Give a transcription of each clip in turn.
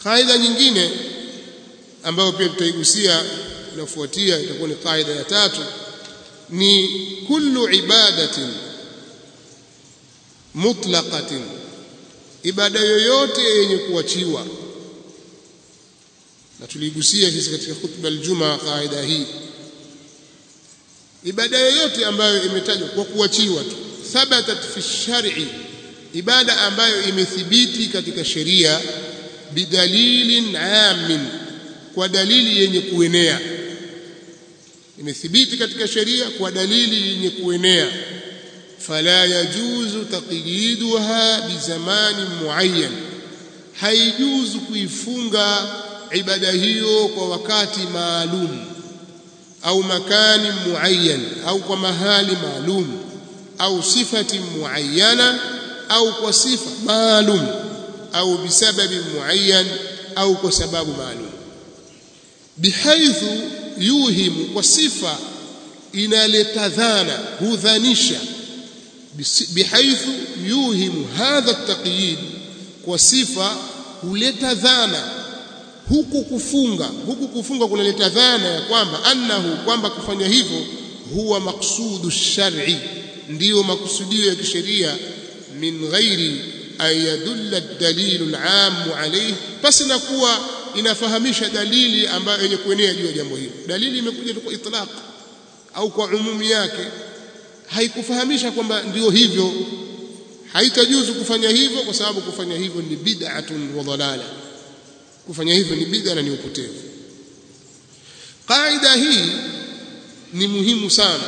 kaida nyingine ambayo pia tutaigusia inafuatia itakuwa ni kaida ya tatu ni kullu ibadatin mutlaqatin ibada yoyote yenye kuachiwa na tuligusia sisi katika khutba aljuma kaida hii ibada yoyote ambayo imetajwa kwa kuachiwa tu thabatat fi shar'i ibada ambayo imethibiti katika sheria bidalilin amin kwa dalili yenye kuenea imethibiti katika sheria kwa dalili yenye kuenea fala yajuzu taqyiduha bizamanin muayyan haijuzu kuifunga ibada hiyo kwa wakati maalum au makani muayyan au kwa mahali maalum au sifati muayyana au kwa sifa maalum au bisababi muayyan au kwa sababu maalum bihaithu yuhimu kwa sifa inaleta dhana hudhanisha bihaithu yuhimu hadha at-taqyid kwa sifa huleta dhana huku kufunga huku kufunga kunaleta dhana ya kwamba annahu kwamba kufanya hivyo huwa maksudu shar'i ndiyo makusudio ya kisheria min ghairi an yadulla ad-dalil al-'am alayhi basi na kuwa inafahamisha dalili ambayo yenye kuenea juu ya jambo hilo dalili imekuja kwa itlaq au kwa umumi yake haikufahamisha kwamba ndio hivyo haitajuzu kufanya hivyo kwa sababu kufanya hivyo ni bid'atun wa dhalala kufanya hivyo ni bid'a na ni upotevu qaida hii ni muhimu sana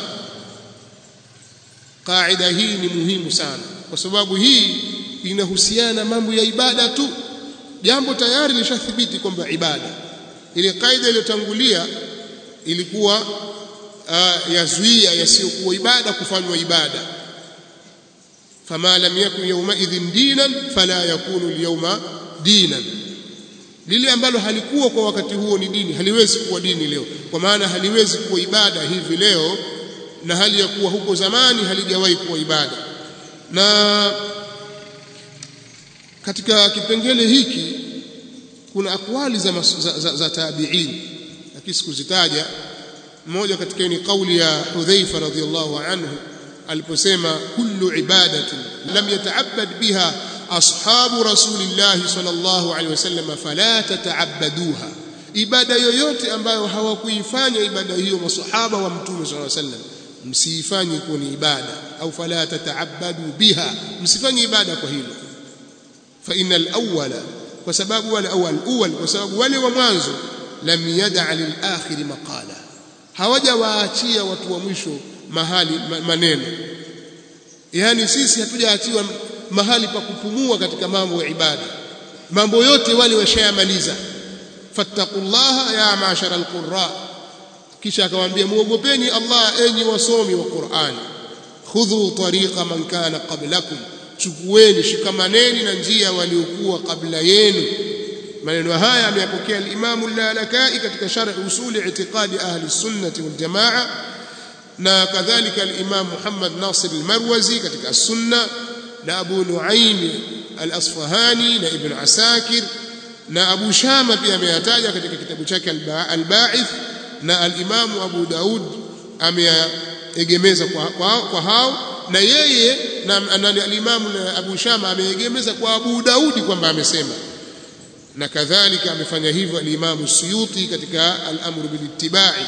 qaida hii ni muhimu sana kwa sababu hii inahusiana mambo ya ibada tu jambo tayari lishathibiti kwamba ibada ile kaida iliyotangulia ilikuwa uh, yazuia yasiyokuwa ibada kufanywa ibada fama lam yakun yawma idhin dinan fala yakunu alyawma dinan lile ambalo halikuwa kwa wakati huo ni dini haliwezi kuwa dini leo kwa maana haliwezi kuwa ibada hivi leo na hali ya kuwa huko zamani halijawahi kuwa ibada na katika kipengele hiki kuna akwali za, za, za, za tabi'in lakini sikuzitaja mmoja katika ni kauli ya Hudhaifa radhiyallahu anhu aliposema kullu ibadatin lam yata'abbad biha ashabu rasulillah sallallahu alaihi wasallam fala tata'abbaduha ibada yoyote ambayo hawakuifanya ibada hiyo masahaba wa mtume sallallahu alaihi wasallam msiifanye kuwa ni ibada au fala tata'abbadu biha msifanye ibada kwa hilo fa innal awwala kwa sababu wale awal awal kwa sababu wale wa mwanzo lam yad'a lil akhir maqala hawajawaachia watu wa mwisho mahali maneno yani sisi hatujaachiwa mahali pa kupumua katika mambo ya ibada mambo yote wale washayamaliza fattaqullaha ya ma'shara alqurra kisha akamwambia muogopeni Allah enyi wasomi wa Qur'an khudhu tariqa man kana qablakum chukueni shikamaneni na njia waliokuwa kabla yenu maneno haya ameyapokea al-Imam al-Lalakai katika sharh usuli i'tiqadi ahli sunnati wal jamaa na kadhalika al-Imam Muhammad Nasir al-Marwazi katika as-Sunna na Abu Nuaim al-Asfahani na Ibn Asakir na Abu Shama pia ameyataja katika kitabu chake al-Ba'ith na al-Imam Abu Daud ameegemeza kwa, kwa, kwa hao na yeye na, na al-Imam Abu Shama ameegemeza kwa Abu Daudi kwamba amesema na kadhalika amefanya hivyo al-Imam Suyuti katika al-Amr bil ittiba'i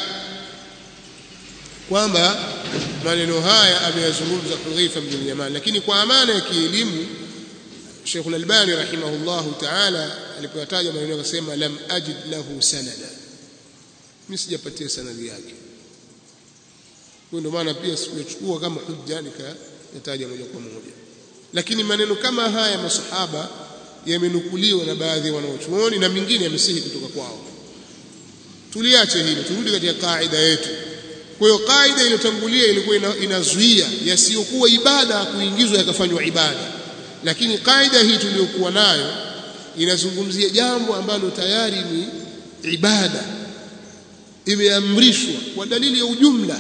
kwamba maneno haya ameyazungumza Hudhaifa bin Yaman lakini kwa amana ya kielimu Sheikh al-Albani rahimahullahu ta'ala alipoyataja maneno akasema lam ajid lahu sanada mimi sijapatia sanadi yake kwa ndio maana pia sikuchukua kama hujja nikayataja moja kwa moja lakini maneno kama haya masahaba yamenukuliwa na baadhi ya wanaochuoni na mingine yamesihi kutoka kwao tuliache hilo turudi katika kaida yetu kwa hiyo kaida iliyotangulia ilikuwa inazuia yasiyokuwa ibada kuingizwa yakafanywa ibada lakini kaida hii tuliyokuwa nayo inazungumzia jambo ambalo tayari ni ibada imeamrishwa kwa dalili ya ujumla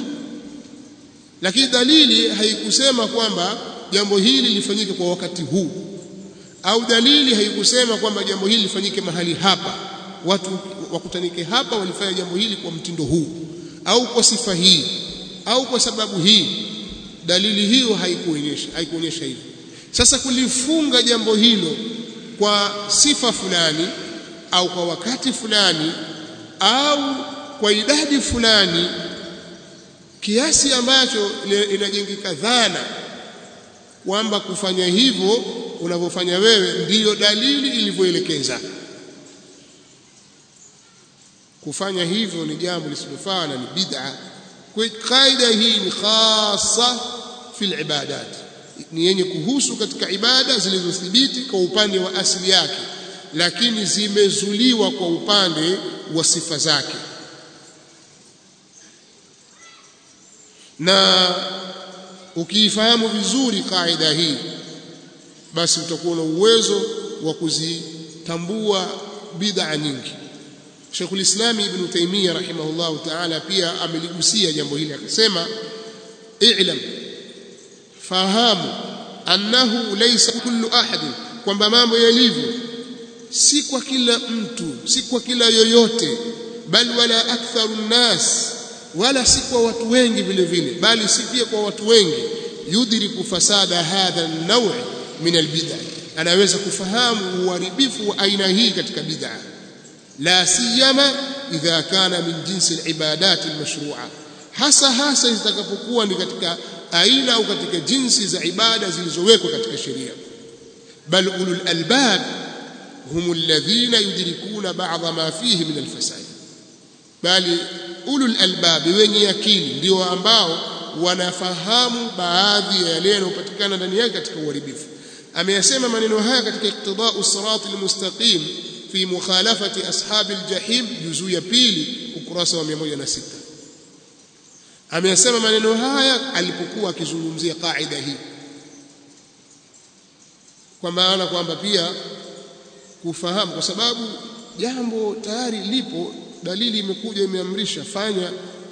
lakini dalili haikusema kwamba jambo hili lifanyike kwa wakati huu au dalili haikusema kwamba jambo hili lifanyike mahali hapa watu wakutanike hapa walifanya jambo hili kwa mtindo huu au kwa sifa hii au kwa sababu hii dalili hiyo haikuonyesha haikuonyesha hivyo sasa kulifunga jambo hilo kwa sifa fulani au kwa wakati fulani au kwa idadi fulani kiasi ambacho inajengeka dhana kwamba kufanya hivyo unavyofanya wewe ndiyo dalili ilivyoelekeza kufanya hivyo ni jambo lisilofaa na ni bid'a kwa kaida hii ni khasa fil ibadat ni yenye kuhusu katika ibada zilizothibiti kwa upande wa asili yake lakini zimezuliwa kwa upande wa sifa zake na ukiifahamu vizuri kaida hii basi utakuwa na uwezo wa kuzitambua bid'a nyingi Sheikhul Islam Ibn Taymiyyah rahimahullah ta'ala pia ameligusia jambo hili akasema i'lam fahamu annahu laysa kullu ahadin kwamba mambo yalivyo si kwa kila mtu si kwa kila yoyote bal wala aktharu nnas wala si kwa watu wengi vile vile bali si pia kwa watu wengi yudriku fasada hadha an-naw' min al-bid'ah anaweza kufahamu uharibifu wa aina hii katika bid'ah la siyama idha kana min jinsi al-ibadat al-mashru'a hasa hasa zitakapokuwa ni katika aina au katika jinsi za ibada zilizowekwa katika sheria bal ulul albab hum alladhina yudrikuna ba'dha ma fihi min al-fasad bali ulul albab wenye akili ndio ambao wanafahamu baadhi ya yale yanayopatikana ndani yake katika uharibifu ameyasema maneno haya katika iqtida'u sirati almustaqim fi mukhalafati ashabi aljahim juzuu ya pili ukurasa wa 106 ameyasema maneno haya alipokuwa akizungumzia kaida hii kwa maana kwamba pia kufahamu kwa sababu jambo tayari lipo dalili imekuja imeamrisha fanya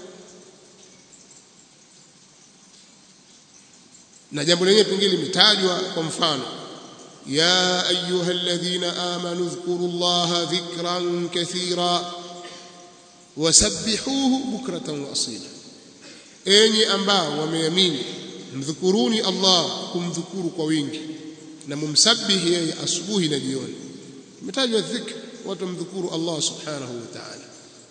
na jambo lenyewe pengine limetajwa kwa mfano ya ayuha alladhina amanu dhkuru llaha dhikran kathira wasabbihuhu bukratan wa asila enyi ambao wameamini mdhukuruni Allah kumdhukuru kwa wingi na mumsabihi yeye asubuhi na jioni imetajwa dhikr watu mdhukuru Allah subhanahu wa ta'ala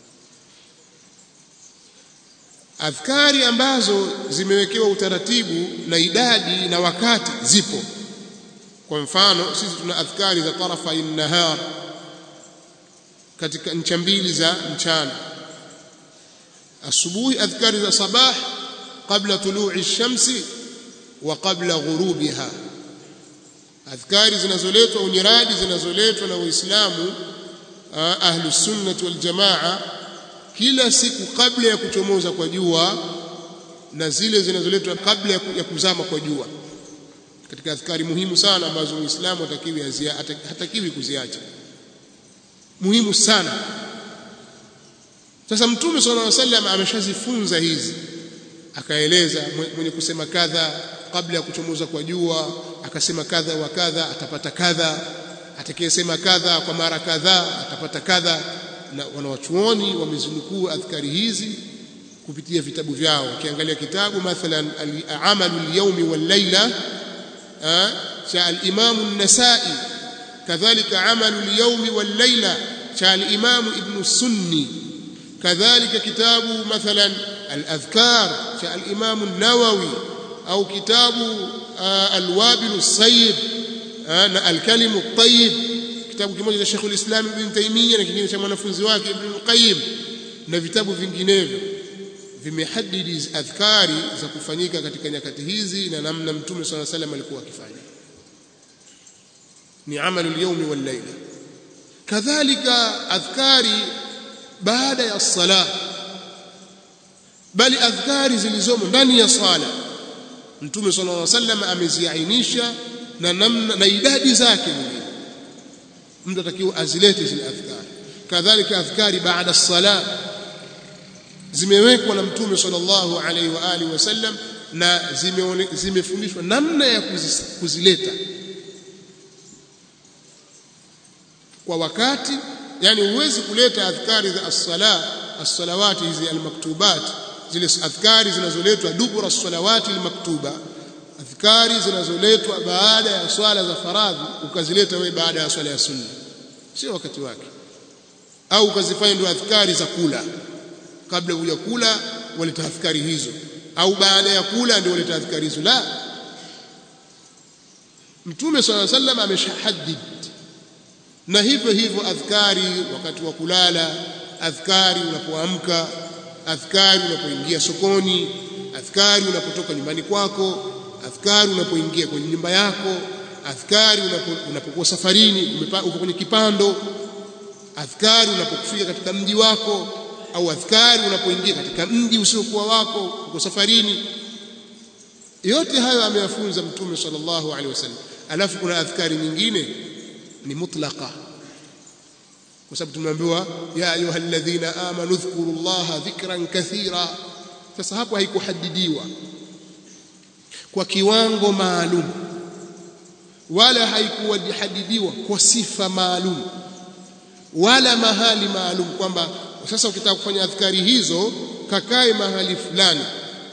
adhkari ambazo zimewekewa utaratibu na idadi na wakati zipo kwa mfano sisi tuna adhkari za tarafa nahar katika ncha mbili za mchana asubuhi adhkari za sabah qabla tulu'i ash-shamsi wa qabla ghurubiha adhkari zinazoletwa unyiradi zinazoletwa na waislamu ahlus sunnah wal jamaa kila siku kabla ya kuchomoza kwa jua na zile zinazoletwa kabla ya kuzama kwa jua katika adhkari muhimu sana ambazo muislamu hatakiwi hatakiwi kuziacha muhimu sana sasa mtume sallallahu alaihi wasallam ameshazifunza hizi akaeleza mwenye kusema kadha kabla ya kuchomoza kwa jua akasema kadha wa kadha atapata kadha atakayesema kadha kwa mara kadhaa atapata kadha na wanawachuoni wamezinukuu adhkari hizi kupitia vitabu vyao ukiangalia kitabu mathalan al-amalu al-yawmi wal-layla cha al-imam an-nasa'i kadhalika amalu al-yawmi wal-layla cha al-imam ibn sunni kadhalika kitabu mathalan al-adhkar cha al-imam an-nawawi au kitabu al-wabil as-sayyib na al-kalim at-tayyib kitabu kimoja cha Sheikh al-Islam Ibn Taymiyyah na kingine cha mwanafunzi wake Ibn Qayyim na vitabu vinginevyo vimehadidi adhkari za kufanyika katika nyakati hizi na namna Mtume swalla salam alikuwa akifanya ni amalu al-yawm wal-layla kadhalika adhkari baada ya sala bali adhkari zilizomo ndani ya sala Mtume sallallahu alaihi wasallam ameziainisha na namna na idadi zake mwenyewe mtu atakiwa azilete zile adhkari kadhalika adhkari baada as-sala zimewekwa na mtume sallallahu alaihi wa alihi wasallam na zimefundishwa namna ya kuzileta kwa wakati yani huwezi kuleta adhkari za as-sala as-salawati hizi al-maktubat zile adhkari zinazoletwa dubura as-salawati al-maktuba adhkari zinazoletwa baada ya swala za faradhi ukazileta wewe baada ya swala ya sunna sio wakati wake au ukazifanya ndio adhkari za kula kabla huja kula waleta adhkari hizo au baada ya kula ndio waleta adhkari hizo la mtume swalla sallam ameshahaddid na hivyo hivyo adhkari wakati wa kulala adhkari unapoamka adhkari unapoingia sokoni adhkari unapotoka nyumbani kwako adhkari unapoingia kwenye nyumba yako adhkari unapokuwa safarini uko kwenye kipando adhkari unapokufika katika mji wako au adhkari unapoingia katika mji usiokuwa wako uko safarini yote hayo ameyafunza mtume sallallahu alaihi wasallam alafu kuna adhkari nyingine ni mutlaqa kwa sababu tumeambiwa ya ayyuhalladhina amanu dhkurullaha dhikran kathira sasa hapo haikuhadidiwa kwa kiwango maalum wala haikuhadidiwa kwa sifa maalum wala mahali maalum kwamba sasa ukitaka kufanya adhkari hizo kakae mahali fulani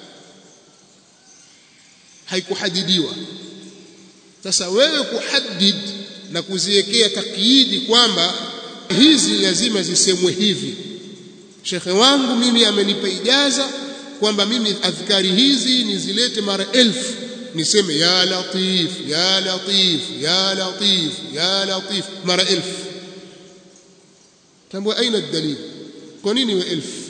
haikuhadidiwa sasa wewe kuhadid na kuziwekea takyidi kwamba hizi lazima zisemwe hivi shekhe wangu mimi amenipa ijaza kwamba mimi adhkari hizi nizilete mara elfu niseme ya latif ya latif ya latif ya latif mara elfu tambua aina dalili kwa nini we elfu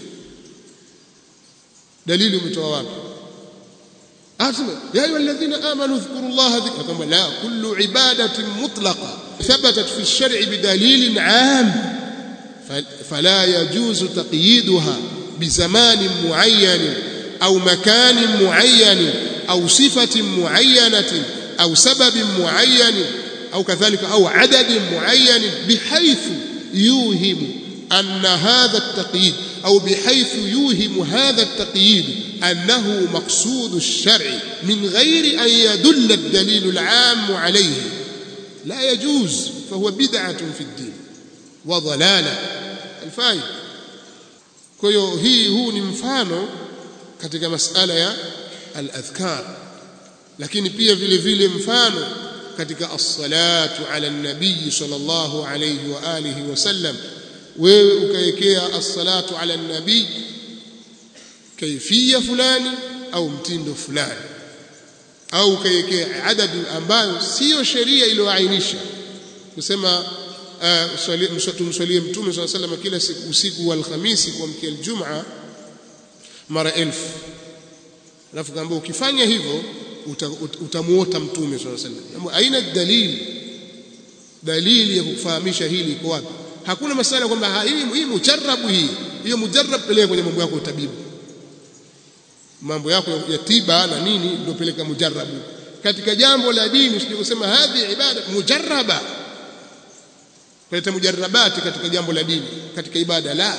dalili umetoa wapi asema ya ayu alladhina amanu dhkurullaha dhikra kama la kullu ibadatin mutlaqa thabatat fi ash-shar'i bidalilin 'am fala yajuzu taqyiduha bizamanin mu'ayyan أو مكان معين أو صفة معينة أو سبب معين أو كذلك أو عدد معين بحيث يوهم أن هذا التقييد أو بحيث يوهم هذا التقييد أنه مقصود الشرع من غير أن يدل الدليل العام عليه لا يجوز فهو بدعة في الدين وضلالة الفائدة كيو هي هو نمفانو katika masala ya al-adhkar lakini pia vile vile mfano katika as-salatu ala an-nabii sallallahu alayhi wa alihi wasallam wewe ukawekea as-salatu ala an-nabii kaifia fulani au mtindo fulani au ukawekea adadi ambayo sio sheria iliyoainisha kusema tumswalie mtume sallallahu alayhi wasallam kila siku usiku wa alhamisi kuamkia aljumaa mara elfu alafu kaambia ukifanya hivyo utamuota mtume sallallahu alaihi wasallam aina dalili dalili ya kufahamisha hili iko wapi hakuna masala kwamba hii hii mujarrabu hii hiyo mujarrab peleka kwenye mambo yako ya utabibu mambo yako ya tiba na nini ndio peleka mujarrabu katika jambo la dini usije kusema hadhi ibada mujarraba kuleta mujarrabati katika jambo la dini katika ibada la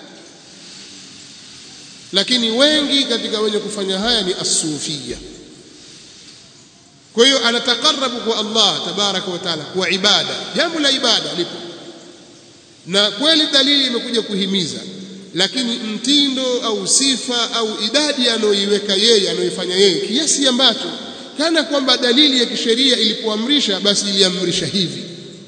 lakini wengi katika wenye kufanya haya ni asufia kwa hiyo anatakarabu kwa Allah tabaraka wa taala kwa ibada jambo la ibada lipo na kweli dalili imekuja kuhimiza lakini mtindo au sifa au idadi anayoiweka yeye anayoifanya yeye kiasi ambacho kana kwamba dalili ya kisheria ilipoamrisha basi iliamrisha hivi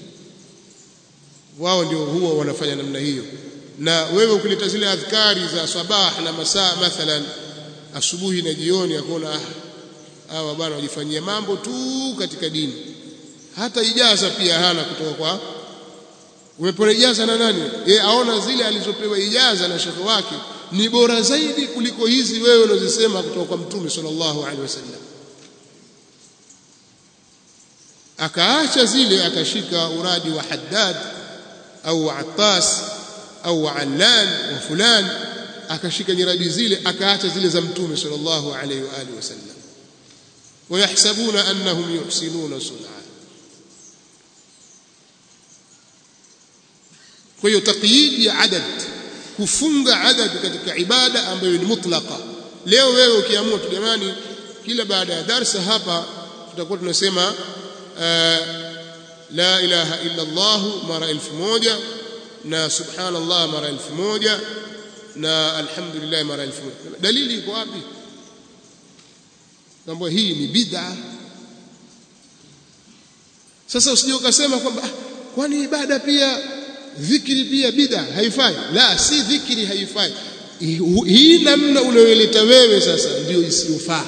wao ndio huwa wanafanya namna hiyo na wewe ukileta zile adhkari za sabah na masaa mathalan asubuhi na jioni akaona hawa bwana wajifanyia mambo tu katika dini hata ijaza pia hana kutoka kwa umepewa ijaza na nani yeye aona zile alizopewa ijaza na shekhe wake ni bora zaidi kuliko hizi wewe unazisema kutoka kwa mtume sallallahu alaihi wasallam akaacha zile akashika uradi wa Haddad au wa Attas au wa Allan wa fulan akashika nyiradi zile akaacha zile za mtume sallallahu alaihi wa alihi wasallam ويحسبون أنهم يحسنون صنعا kwa hiyo taqyid ya adad kufunga adad katika ibada ambayo ni mutlaqa leo wewe ukiamua tu jamani kila baada ya darsa hapa tutakuwa tunasema la ilaha illa Allah mara elfu moja na subhanallah mara elfu moja na alhamdulillah mara elfu moja dalili iko wapi kwamba hii ni bid'a sasa usije ukasema kwamba ah, kwani ibada pia dhikri pia bid'a haifai la si dhikri haifai hii namna unayoleta wewe sasa ndio isiyofaa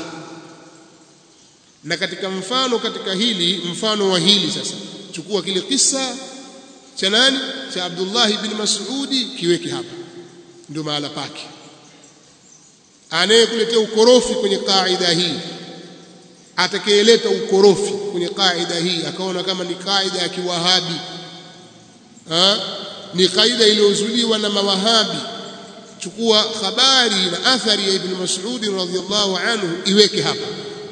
na katika mfano katika hili mfano wa hili sasa chukua kile kisa cha nani cha Abdullah ibn Mas'udi kiweke hapa ndio mahala pake anayekuletea ukorofi kwenye kaida hii atakayeleta ukorofi kwenye kaida hii akaona kama ni kaida ya kiwahabi ha? ni kaida iliyozuliwa na mawahabi chukua habari na athari ya ibn Mas'ud radhiyallahu anhu iweke hapa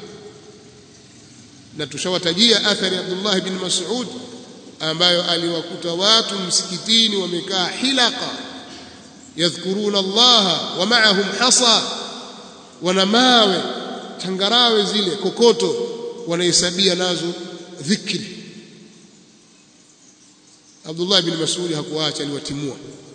na tushawatajia athari ya Abdullah ibn Mas'ud ambayo aliwakuta watu msikitini wamekaa hilaka yadhkuruna Allah wa ma'ahum hasa wana mawe changarawe zile kokoto wanahesabia nazo dhikri Abdullah ibn Mas'ud hakuacha aliwatimua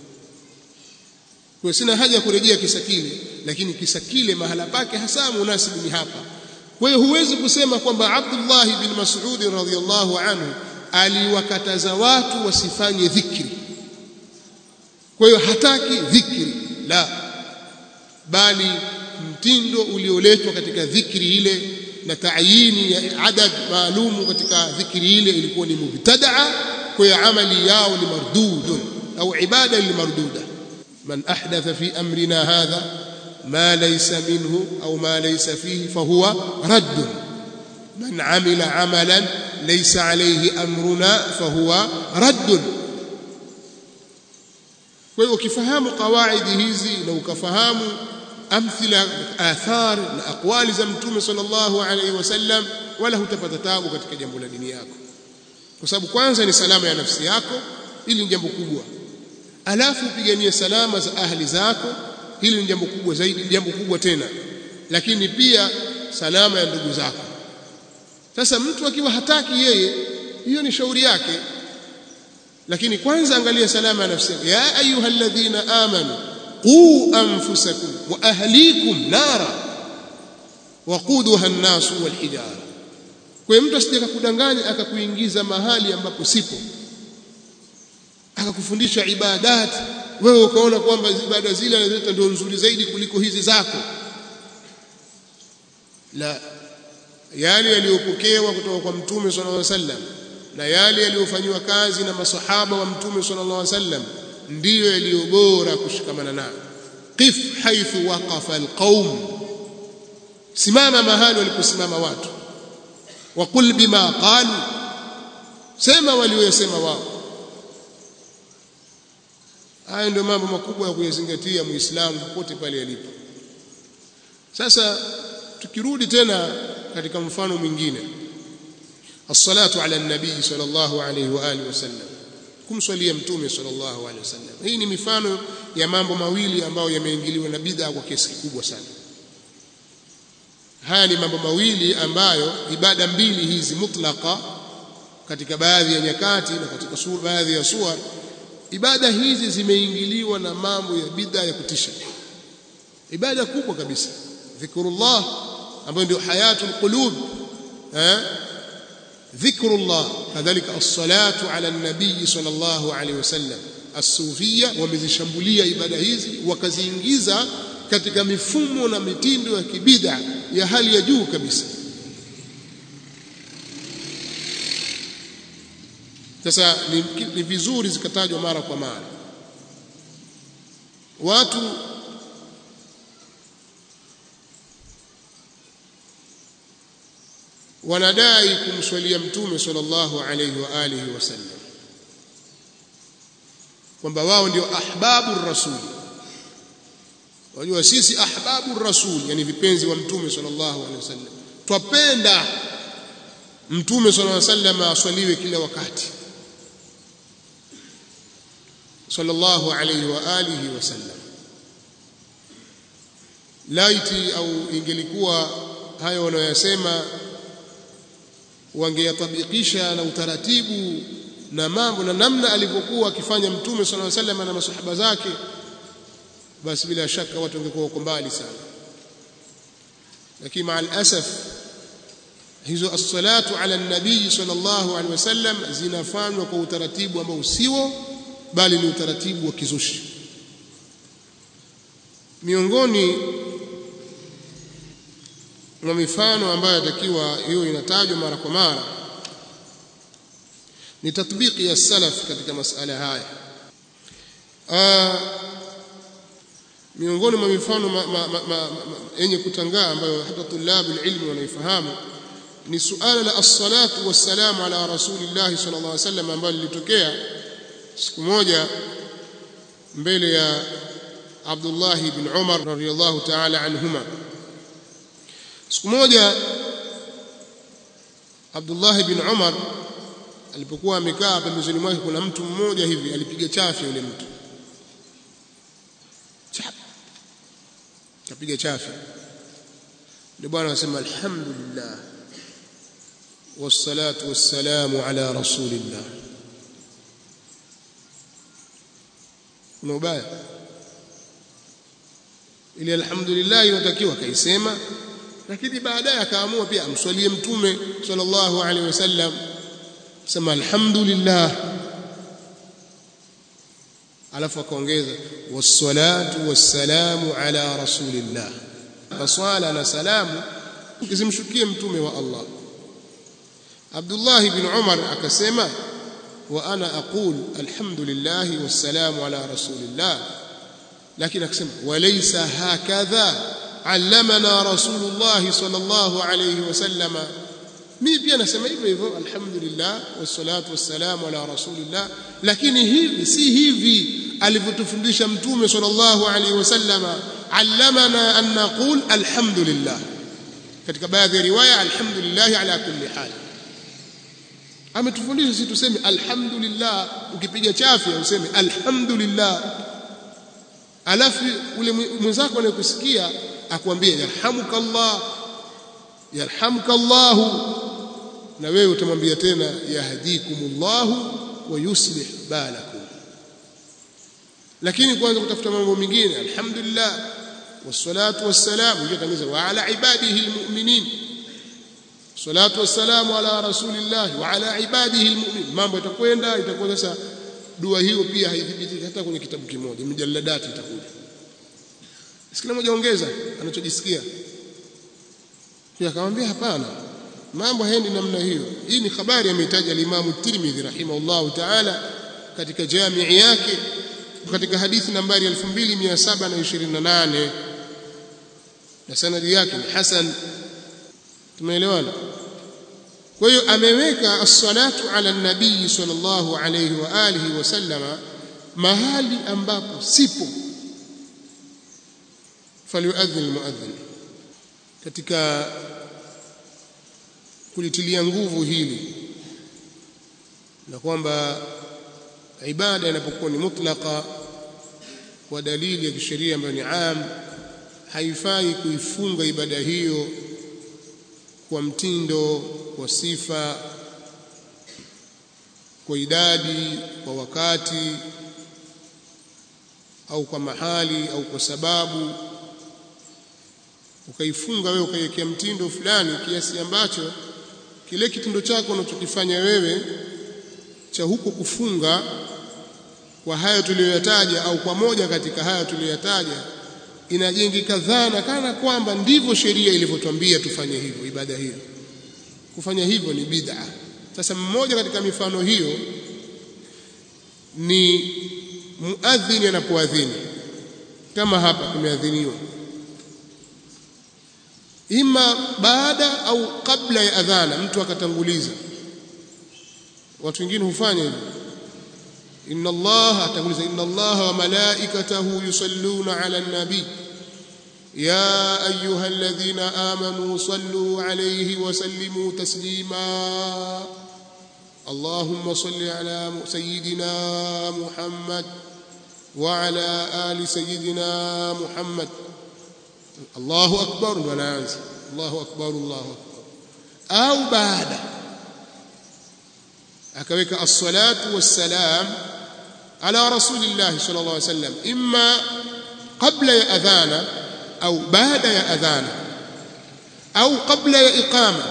kwa sina haja ya kurejea kisa kile lakini kisa kile mahala pake hasa munasibu ni hapa kwa hiyo huwezi kusema kwamba Abdullah ibn Mas'ud radhiyallahu anhu aliwakataza watu wasifanye dhikri kwa hiyo hataki dhikri la bali mtindo ulioletwa katika dhikri ile na taayini ya adad maalumu katika dhikri ile ilikuwa ni mubtadaa kwa hiyo amali yao ni mardudun au ibada ni marduda man ahdatha fi amrina hadha ma laysa minhu au ma laysa fihi fahuwa radd man amila amalan laysa alayhi amruna fahuwa radd kwa hiyo ukifahamu kawaidi hizi na ukafahamu amthila athar na aqwali za mtume sallallahu alaihi wasallam wala hutapata tabu katika jambo la dini yako kwa sababu kwanza ni salama ya nafsi yako hili ni jambo kubwa alafu upiganie salama za ahli zako hili ni jambo kubwa zaidi jambo kubwa tena lakini pia salama ya ndugu zako sasa mtu akiwa hataki yeye hiyo ni shauri yake lakini kwanza angalia salama ya nafsi yako ya ayyuhalladhina amanu qu anfusakum wa ahlikum nara waquduha an-nas wal hijara kwa mtu asije akakudanganya akakuingiza mahali ambapo sipo akakufundisha ibadati wewe ukaona kwamba ibada zile anazileta ndio nzuri zaidi kuliko hizi zako la yale yaliyopokewa kutoka kwa mtume sallallahu alaihi wasallam na yale yaliyofanywa kazi na masahaba wa mtume sallallahu alaihi wasallam ndiyo yaliyo bora kushikamana nayo qif haithu waqafa alqaum simama mahali waliposimama watu waqul bima qalu sema waliyosema wao haya ndio mambo makubwa ya kuyazingatia muislamu popote pale alipo sasa tukirudi tena katika mfano mwingine الصلاه على النبي صلى الله عليه واله وسلم kumswalia mtume sallallahu alaihi wasallam hii ni mifano ya mambo mawili ambayo yameingiliwa na bid'a kwa kiasi kikubwa sana haya ni mambo mawili ambayo ibada mbili hizi mutlaka katika baadhi ya nyakati na katika sura baadhi ya sura ibada hizi zimeingiliwa na mambo ya bid'a ya kutisha ibada kubwa kabisa dhikrullah ambayo ndio hayatul qulub eh ذكر الله كذلك الصلاة على النبي صلى الله عليه وسلم الصوفية wamezishambulia ibada hizi wakaziingiza katika mifumo na mitindo ya kibida ya hali ya juu kabisa sasa ni, ni vizuri zikatajwa mara kwa mara watu wanadai kumswalia mtume sallallahu alayhi wa alihi wasallam kwamba wao ndio ahbabu rasul wajua sisi ahbabu rasul yani vipenzi wa mtume sallallahu alayhi wasallam twapenda mtume sallallahu alayhi wasallam aswaliwe kila wakati sallallahu alayhi wa alihi wasallam laiti au ingelikuwa hayo wanayosema wangeyatabikisha na utaratibu na mambo na namna alivyokuwa akifanya mtume sallallahu alaihi wasallam na masahaba zake basi bila shaka watu wangekuwa wako mbali sana lakini maa alasaf hizo as-salatu ala nabii sallallahu alaihi wasallam zinafanywa kwa utaratibu ambao sio bali ni utaratibu wa kizushi miongoni mwa mifano ambayo yatakiwa hiyo inatajwa mara kwa mara ni tatbiki ya salaf katika masala haya Aa, miongoni mwa mifano yenye kutangaa ambayo hata tulabu ilmi wanaifahamu ni suala la as-salatu wassalamu ala rasulillah sallallahu alaihi wasallam ambalo lilitokea siku moja mbele ya Abdullah ibn Umar radhiyallahu ta'ala anhuma siku moja Abdullah ibn Umar alipokuwa amekaa pembezoni mwake kuna mtu mmoja hivi alipiga chafya yule mtu chap kapiga chafya ndio bwana anasema alhamdulillah wassalatu wassalamu ala rasulillah kuna ubaya ili alhamdulillah inatakiwa kaisema lakini baadaye akaamua pia amswalie mtume sallallahu alaihi wasallam sema alhamdulillah alafu akaongeza wassalatu wassalamu ala rasulillah swala na salamu zimshukie mtume wa Allah Abdullah ibn Umar akasema wa ana aqul alhamdulillah wassalamu ala rasulillah lakini akasema walaysa hakadha allamana rasulullah sallallahu alayhi wasallam mimi pia nasema hivyo hivyo alhamdulillah wassalatu wassalamu ala rasulillah lakini hivi si hivi alivyotufundisha mtume sallallahu alayhi wasallama allamana an naqul alhamdulillah katika baadhi ya riwaya alhamdulillah ala kulli hal ametufundisha sisi tuseme alhamdulillah ukipiga chafya useme alhamdulillah alafu ule mwenzako anayekusikia akwambie yarhamukallah yarhamukallah na wewe utamwambia tena yahdikumullah wa yuslih balakum lakini kwanza kutafuta mambo mengine alhamdulillah wassalatu wassalamu yatangaza wa ala ibadihi almu'minin salatu wassalamu ala rasulillah wa ala ibadihi almu'minin mambo itakwenda itakuwa sasa dua hiyo pia haithibitiki hata kwenye kitabu kimoja mjalladati itakuja kila mmoja ongeza anachojisikia pia akamwambia hapana mambo haendi namna hiyo hii ni habari ameitaja al-Imam Tirmidhi rahimahullahu ta'ala katika jamii yake katika hadithi nambari 2728 na sanadi yake ni hasan tumeelewana kwa hiyo ameweka as-salatu ala nabii sallallahu alayhi wa alihi wasallama mahali ambapo sipo falyuadhin almuadhin katika kulitilia nguvu hili na kwamba ibada inapokuwa ni mutlaka kwa dalili ya kisheria ambayo ni am haifai kuifunga ibada hiyo kwa mtindo kwa sifa kwa idadi kwa wakati au kwa mahali au kwa sababu ukaifunga wewe ukaiwekea mtindo fulani kiasi ambacho kile kitendo chako unachokifanya wewe cha huko kufunga kwa hayo tuliyoyataja au kwa moja katika hayo tuliyoyataja inajengeka dhana kana kwamba ndivyo sheria ilivyotwambia tufanye hivyo ibada hiyo kufanya hivyo ni bid'a sasa mmoja katika mifano hiyo ni muadhini anapoadhini kama hapa kumeadhiniwa ima baada au kabla ya adhana mtu akatanguliza watu wengine hufanya hivyo inna Allah atanguliza inna Allah wa malaikatahu yusalluna ala nabi يا أيها الذين آمنوا صلوا عليه وسلموا تسليما اللهم صل على سيدنا محمد وعلى آل سيدنا محمد الله أكبر ولا الله أكبر الله أكبر أو بعد akaweka as-salatu was-salam ala rasulillah sallallahu alaihi wasallam imma qabla ya adhana au baada ya adhana au qabla ya iqama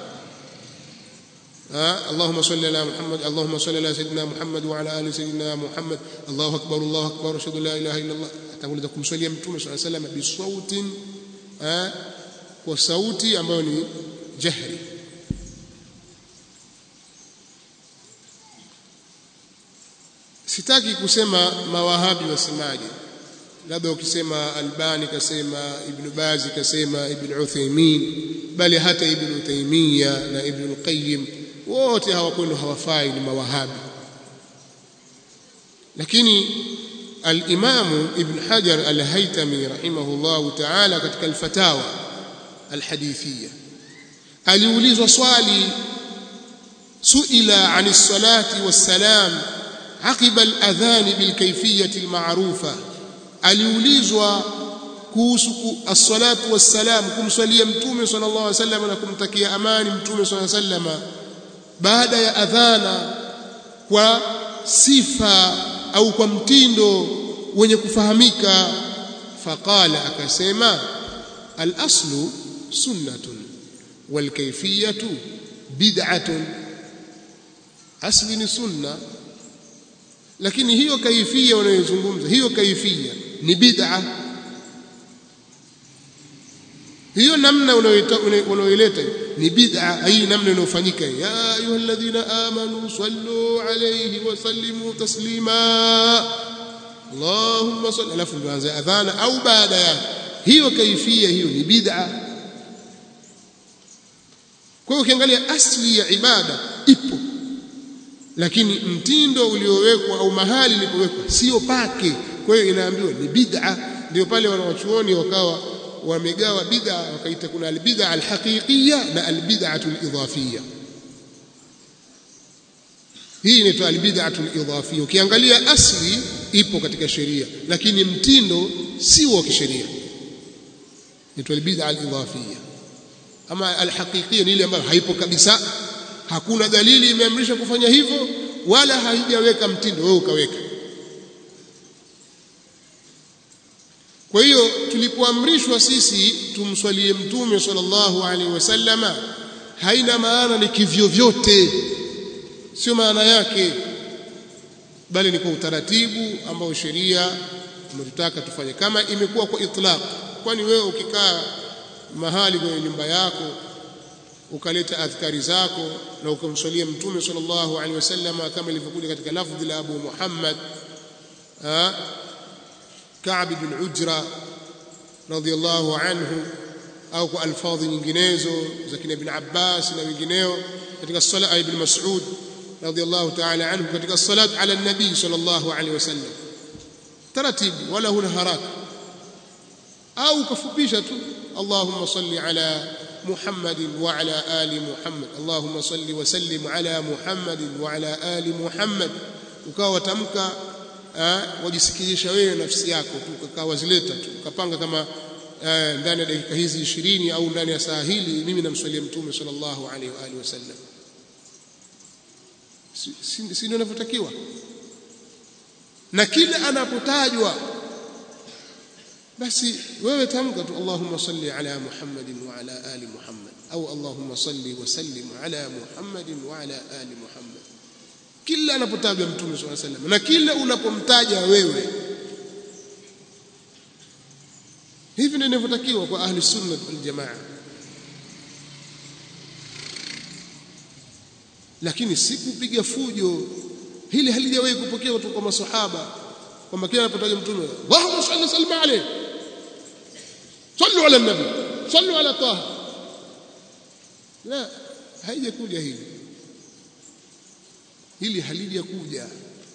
اللهم صل على محمد اللهم صل على سيدنا محمد وعلى ال سيدنا محمد الله اكبر الله اكبر اشهد ان لا اله الا الله atanguliza kumswalia mtume صلى الله عليه وسلم bisautin kwa sauti ambayo ni jahri sitaki kusema mawahabi wasemaje labda ukisema albani kasema ibn bazi kasema ibn uthaymin bali hata ibn taymiya na ibn qayyim wote hawakwenda hawafai ni mawahabi lakini al-Imam Ibn Hajar al-Haytami rahimahullahu ta'ala katika al-Fatawa al-Hadithiyya aliulizwa swali suila ani salati wassalam aqiba al-adhan bil kayfiyyati al-ma'rufa aliulizwa kuhusu as-salatu wassalam kumswalia mtume sallallahu alaihi wasallam na kumtakia amani mtume sallallahu alaihi wasallam baada ya adhana kwa sifa au kwa mtindo wenye kufahamika faqala akasema al-aslu sunnatun wal kayfiyatu bid'atun asli ni sunna lakini hiyo kaifia wanayozungumza hiyo kaifia ni bid'a hiyo namna unayoileta ni bid'a hii namna inayofanyika ya ayyuhalladhina amanu sallu alayhi wa sallimu taslima Allahumma salli alafu tuanze adhana au baada ya hiyo kaifia hiyo ni bid'a kwa hiyo ukiangalia asli ya ibada ipo lakini mtindo uliowekwa au mahali ilipowekwa sio pake kwa hiyo inaambiwa ni bid'a ndio pale wanawachuoni wakawa wamegawa bid'a wakaita kuna albid'a alhaqiqiyya na albid'atu alidhafiyya hii inaitwa albid'atu alidhafiyya ukiangalia asli ipo katika sheria lakini mtindo si wa kisheria inaitwa albid'a alidhafiyya ama alhaqiqiyya ni ile ambayo haipo kabisa hakuna dalili imeamrisha kufanya hivyo wala haijaweka mtindo wewe ukaweka kwa hiyo tulipoamrishwa sisi tumswalie mtume sallallahu alaihi wasallama haina maana ni kivyo vyote sio maana yake bali ni kwa utaratibu ambao sheria imetutaka tufanye kama imekuwa kwa itlaq kwani wewe ukikaa mahali kwenye nyumba yako ukaleta adhkari zako na ukamswalia mtume sallallahu alaihi wasallam kama ilivyokuja katika lafdhi la Abu Muhammad Ka'b bin Ujra radhiyallahu anhu au kwa alfadhi nyinginezo za kina Ibn Abbas na wengineo katika sala ibn Mas'ud radhiyallahu ta'ala anhu katika salat ala nabii sallallahu alaihi wasallam taratibu wala huna haraka au ukafupisha tu Allahumma salli ala محمد وعلى آل محمد اللهم صل وسلم على محمد وعلى آل محمد ukawa tamka wajisikizisha wewe nafsi yako tu ukawa zileta tu ukapanga kama ndani ya dakika hizi 20 au ndani ya saa hili mimi namswalia mtume sallallahu alaihi wa alihi wasallam si ndio inavyotakiwa na kila anapotajwa basi wewe tamka tu Allahumma salli ala Muhammadin wa ala ali Muhammad au Allahumma salli wa sallim ala Muhammadin wa ala ali Muhammad kila anapotajwa mtume swalla sallam na kila unapomtaja wewe hivi ndivyo inavyotakiwa kwa ahli sunna wal jamaa lakini si kupiga fujo hili halijawahi kupokea kutoka kwa maswahaba kwamba kila anapotaja mtume Allahumma salli sallim alayhi sallu ala nabi sallu ala taha la haijakuja hili hili halijakuja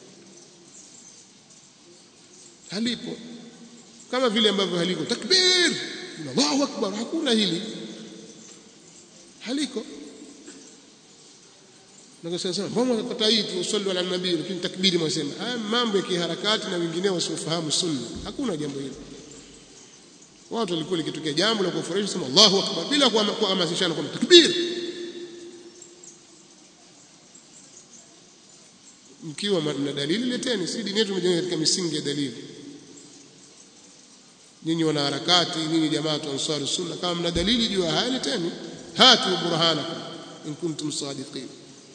halipo kama vile ambavyo haliko takbir Allahu akbar hakuna hili haliko Nakasema mbona unapata hii tu sallu ala nabii lakini takbiri mwasema haya mambo ya kiharakati na wengineo wasiofahamu sunna hakuna jambo hilo watu walikuwa likitokea jambo la kufurahisha sema Allahu akbar bila kuhamasishana kwa takbir mkiwa mna dalili leteni si dini yetu imejenga katika misingi ya dalili nyinyi wanaharakati nyinyi jamaa tu ansari sunna kama mna dalili juu ya haya leteni hatu burhanakum in kuntum sadiqin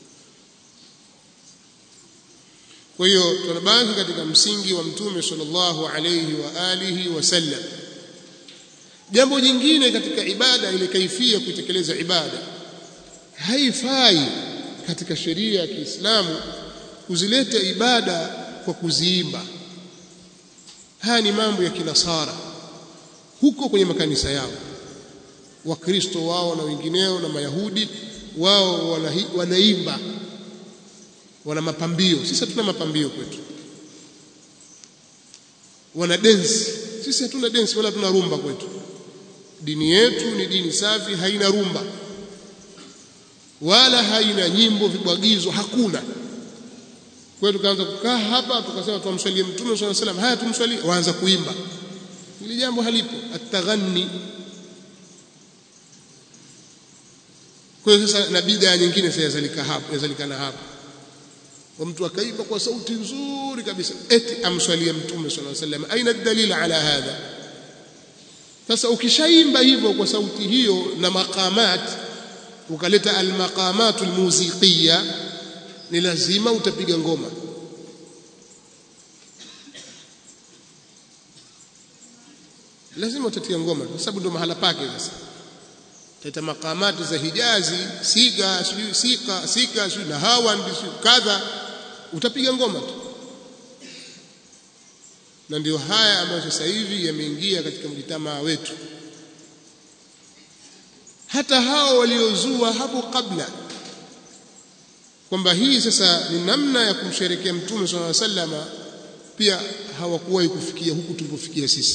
kwa hiyo tunabaki katika msingi wa mtume sallallahu alayhi wa alihi wasallam jambo jingine katika ibada ile kaifia kutekeleza ibada haifai katika sheria ya Kiislamu kuzileta ibada kwa kuziimba haya ni mambo ya kinasara huko kwenye makanisa yao wakristo wao na wengineo na mayahudi wao wanaimba wana mapambio sisi hatuna mapambio kwetu wana densi sisi hatuna densi wala hatuna rumba kwetu dini yetu ni dini safi haina rumba wala haina nyimbo vibwagizo hakuna kwa hiyo tukaanza kukaa hapa tukasema tumswalie mtume sallallahu alaihi wasallam haya tumswalie waanza kuimba hili jambo halipo ataghanni kwa hiyo sasa na bid'a nyingine sasa yazalika hapo yazalikana hapo kwa mtu akaimba kwa sauti nzuri kabisa eti amswalie mtume sallallahu alaihi wasallam aina dalila ala hadha sasa ukishaimba hivyo kwa sauti hiyo na maqamat ukaleta almaqamat almuziqiyya ni lazima utapiga ngoma lazima utatia ngoma kwa sababu ndio mahala pake sasa tata makamati za hijazi siga sijui sika sika sijui na hawa ndio kadha utapiga ngoma tu na ndio haya ambayo sasa hivi yameingia katika mjitamaa wetu hata hao waliozua hapo kabla kwamba hii sasa ni namna ya kumsherekea mtume swalla sallama pia hawakuwahi kufikia huku tulipofikia sisi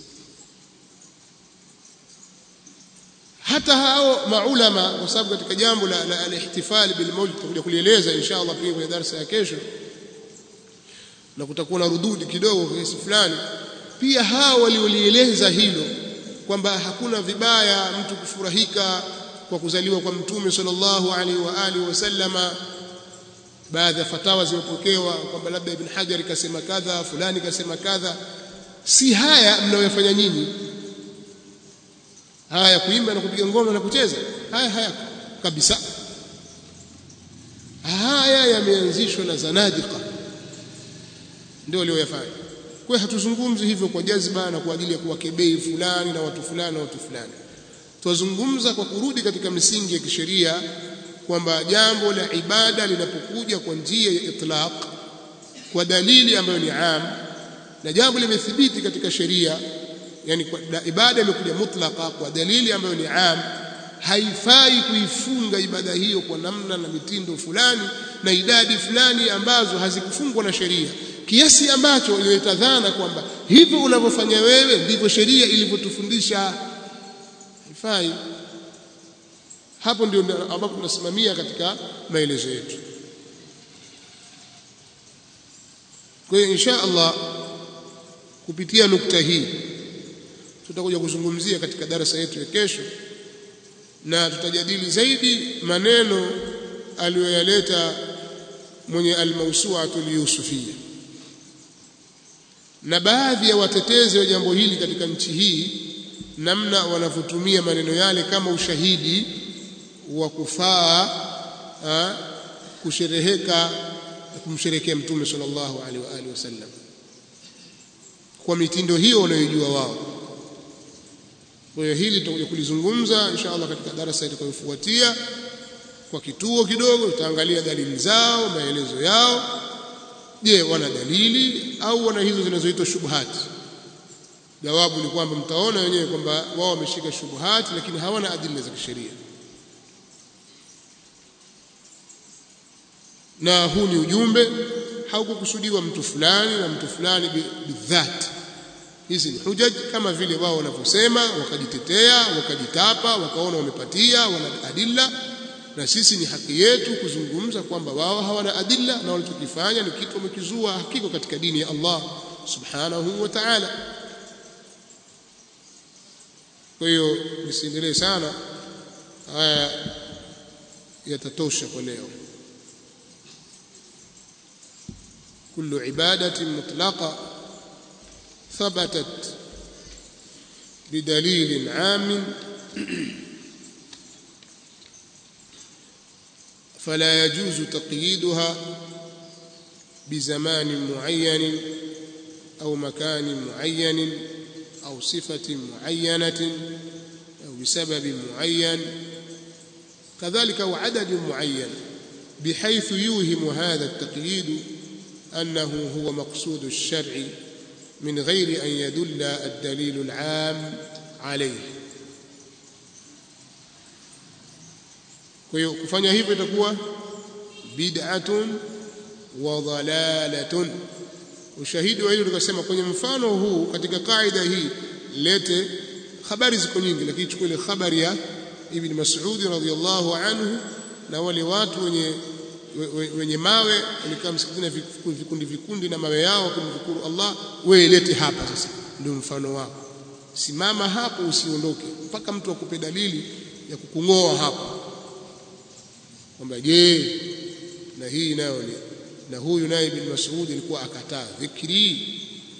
hata hao maulama kwa sababu katika jambo la, la al-ihtifal bil maulid tutakuja kulieleza inshallah pia kwenye darasa ya kesho na kutakuwa na rududi kidogo kiasi fulani pia hao waliolieleza hilo kwamba hakuna vibaya mtu kufurahika kwa kuzaliwa kwa mtume sallallahu alaihi wa alihi wasallama baadhi ya fatawa zimepokewa kwamba labda ibn hajar kasema kadha fulani kasema kadha si haya mnayofanya nyinyi haya kuimba na kupiga ngoma na kucheza haya haya kabisa haya yameanzishwa na zanadiqa ndio walioyafanya kwa hatuzungumzi hivyo kwa jazba na kwa ajili ya kuwakebei fulani na watu fulani na watu fulani twazungumza kwa kurudi katika misingi ya kisheria kwamba jambo la ibada linapokuja kwa njia ya itlaq kwa dalili ambayo ni am na jambo limethibiti katika sheria yani kwa ibada imekuja mutlaqa kwa dalili ambayo ni am haifai kuifunga ibada hiyo kwa namna na mitindo fulani na idadi fulani ambazo hazikufungwa na sheria kiasi ambacho ilileta dhana kwamba hivyo unavyofanya wewe ndivyo sheria ilivyotufundisha haifai hapo ndio ambapo tunasimamia katika maelezo yetu kwa hiyo insha Allah kupitia nukta hii tutakuja kuzungumzia katika darasa yetu ya kesho na tutajadili zaidi maneno aliyoyaleta mwenye almawsu'atu liyusufia na baadhi ya watetezi wa jambo hili katika nchi hii namna wanavyotumia maneno yale kama ushahidi wa kufaa kushereheka kumsherekea mtume sallallahu alaihi wa alihi wasallam kwa mitindo hiyo wanayojua wao kwa hiyo hili tutakuja kulizungumza insha Allah katika darasa itakayofuatia kwa kituo kidogo tutaangalia dalili zao maelezo yao je wana dalili au wana hizo zinazoitwa shubhati jawabu ni kwamba mtaona wenyewe kwamba wao wameshika shubhati lakini hawana adili za kisheria na huu ni ujumbe haukukusudiwa mtu fulani na mtu fulani bidhati hizi ni hujaj kama vile wao wanavyosema wakajitetea wakajitapa wakaona wamepatia wana adilla na sisi ni haki yetu kuzungumza kwamba wao hawana adilla na walichokifanya ni kitu wamekizua hakiko katika dini ya Allah subhanahu wa ta'ala kwa hiyo nisiendelee sana haya yatatosha kwa leo kullu ibadatin mutlaqa thabatat bidalilin 'amin فلا يجوز تقييدها بزمان معين أو مكان معين أو صفة معينة أو بسبب معين كذلك أو عدد معين بحيث يوهم هذا التقييد أنه هو مقصود الشرع من غير أن يدل الدليل العام عليه kwa hiyo kufanya hivyo itakuwa bid'atun wa dhalalatun ushahidi wa hilo tukasema kwenye mfano huu katika kaida hii lete habari ziko nyingi lakini chukua ile habari ya ibn Mas'ud radhiyallahu anhu na wale watu wenye wenye mawe walikaa msikitini vikundi vikundi na mawe yao kumshukuru Allah wewe lete hapa sasa ndio mfano wako simama hapo usiondoke mpaka mtu akupe dalili ya kukungoa hapo kwamba je na hii nayo ni na huyu naye ibn Mas'ud alikuwa akataa dhikri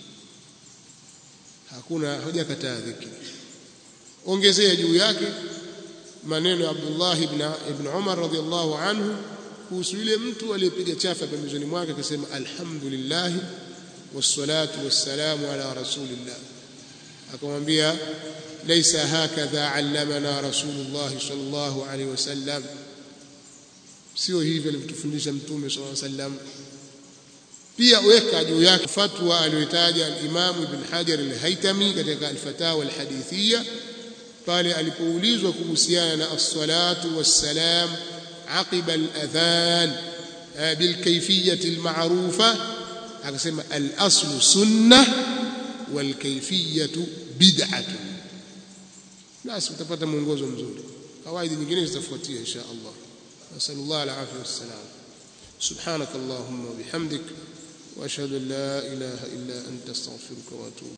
hakuna hajakataa dhikri ongezea juu yake maneno ya Abdullah ibn ibn Umar radhiyallahu anhu kuhusu yule mtu aliyepiga chafa pembezoni mwake akasema alhamdulillah wassalatu wassalamu ala rasulillah akamwambia laysa hakadha allamana rasulullah sallallahu alaihi wasallam sio hivi alivyotufundisha mtume sallallahu alaihi wasallam pia weka juu yake fatwa aliyotaja al-Imam Ibn Hajar al-Haytami katika al-Fatawa al-Hadithiyya pale alipoulizwa kuhusiana na as-salatu was-salam aqiba al-adhan bil kayfiyyati al-ma'rufa akasema al-aslu sunnah wal kayfiyyatu bid'atun basi utapata mwongozo mzuri kawaida nyingine zitafuatia insha Allah نسأل الله العافية والسلام سبحانك اللهم وبحمدك وأشهد أن لا إله إلا أنت استغفرك وأتوب